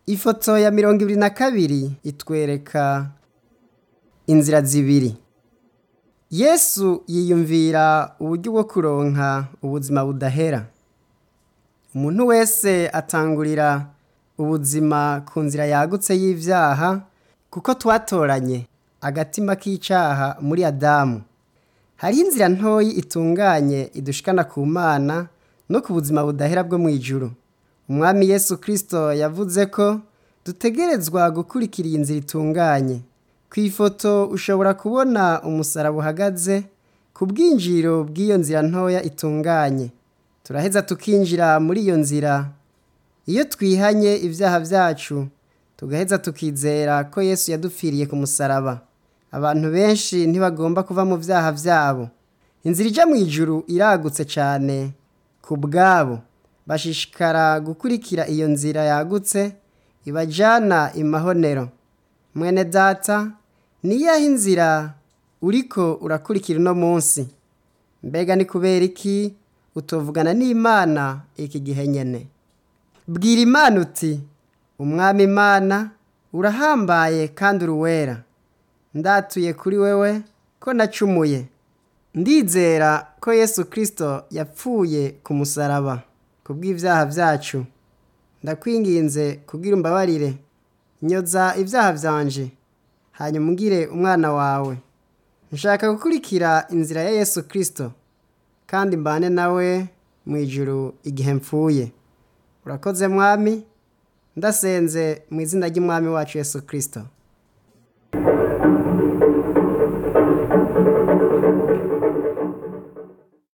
ifoto ya mirongo ibiri na kabiri itwereka inzira zibiri yesu yiyumvira uburyo bwo kuronka ubuzima budahera umuntu wese atangurira ubuzima ku nzira yagutse y'ivyaha kuko twatoranye agatima k'icaha muri adamu hariho inzira ntoyi itunganye idushikana ku mana no ku buzima budahera bwo mu ijuru umwami yesu kristo yavuze ko dutegerezwa gukurikira iyi nzira itunganye ku ifoto ushobora kubona umusaraba uhagaze ku bwinjiro bw'iyo nzira ntoya itunganye turaheza tukinjira muri iyo nzira iyo twihanye ibyaha byacu tugaheza tukizera ko yesu yadupfiriye ku musaraba abantu benshi ntibagomba kuva mu byaha byabo inzira ijya mu ijuru iragutse cyane ku bwabo bashishikara gukurikira iyo nzira yagutse ibajyana imahonero mwene data niyaho inzira uriko urakurikira uno munsi mbega ni kubera iki utovugana n'imana iki gihe nyene bwira imana uti umwami imana urahambaye kandi uruwera ndatuye kuri wewe ko nacumuye ndizera ko yesu kirisito yapfuye ku musaraba ku bw'ibyaha byacu ndakwinginze kubwira umbabarire nyoza ibyaha byanje hanyuma ungire umwana wawe nshaka gukurikira inzira ya yesu kirisito kandi mbane nawe mu ijuru igihe mpfuye urakoze mwami ndasenze mu izina ry'umwami wacu yesu kirisito